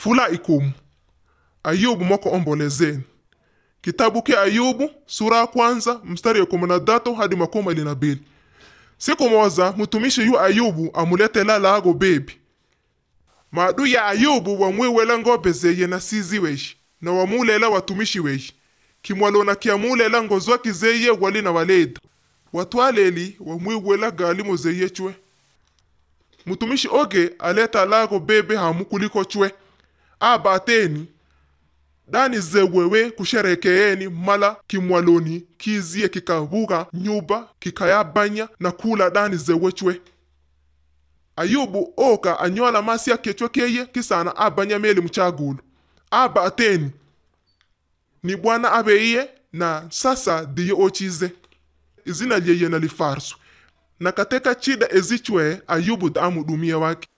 fula ikumu ayubu moko ombolezeni kitabu ke ayubu sura ya kwanza mstari ya kumi na tatu hadi makumi mbili na mbili siku moza mtumishi yu ayubu amuletela lago bebi maadu ya ayubu wamwiwela ngobe zeye na sizi weshi na wamulela watumishi weshi kimwalona kiamulela ngozwaki zeye wali na waleda watwaleli wamwiwela galimo zeye chwe mtumishi oge aleta lago bebe hamu kuliko chwe abateni dani zewewe kusherekeeni mala kimwaloni kizie kikavuka nyuba kikayabanya na kula dani zewe chwe ayubu oka anyola masi akechwe keye kisana abanya meli mchagulu aba ateni ni bwana abeiye na sasa diye ochize izina lyeye na lifarsu na kateka chida ezichwe ayubu damudumia wake